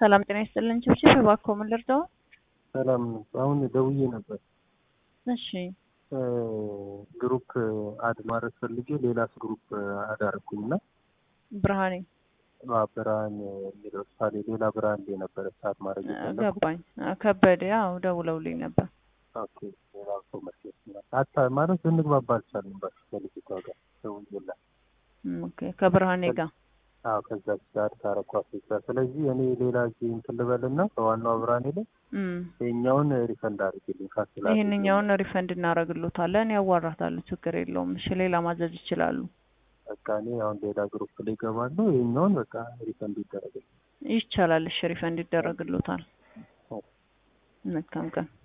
ሰላም ጤና ይስጥልን። ችብችብ እባክዎ ምን ልርዳው? ሰላም አሁን ደውዬ ነበር። እሺ ግሩፕ አድ ማድረግ ፈልጌ ሌላስ ግሩፕ አድ አደረኩኝ እና ብርሃኔ ብርሃን የሚለው ሳሌ ሌላ ብርሃን ላይ ነበረ ሰዓት ማድረግ የፈለኩት። ገባኝ። ከበደ ያው ደውለውልኝ ነበር። ኦኬ ሌላ ሰው መስሎኝ አታ ማለት ልንግባባ አልቻልንም። በቃ ከልጅቷ ጋር ደውዬላት ኦኬ ከብርሃኔ ጋር አዎ ከዛች ጋር ካረኳት ጋር ስለዚህ እኔ ሌላ ጊዜ እንትን ልበልና ከዋናው ብርሃኔ ላይ እም፣ ይሄኛውን ሪፈንድ አድርግልኝ ካስላ ይህንኛውን ሪፈንድ እናደርግሎታለን። ያዋራታለሁ፣ ችግር የለውም። እሺ ሌላ ማዘዝ ይችላሉ። በቃ እኔ አሁን ሌላ ግሩፕ ላይ እገባለሁ። ይሄኛውን በቃ ሪፈንድ ይደረግልኝ። ይቻላል። እሺ ሪፈንድ ይደረግሎታል። መልካም ቀን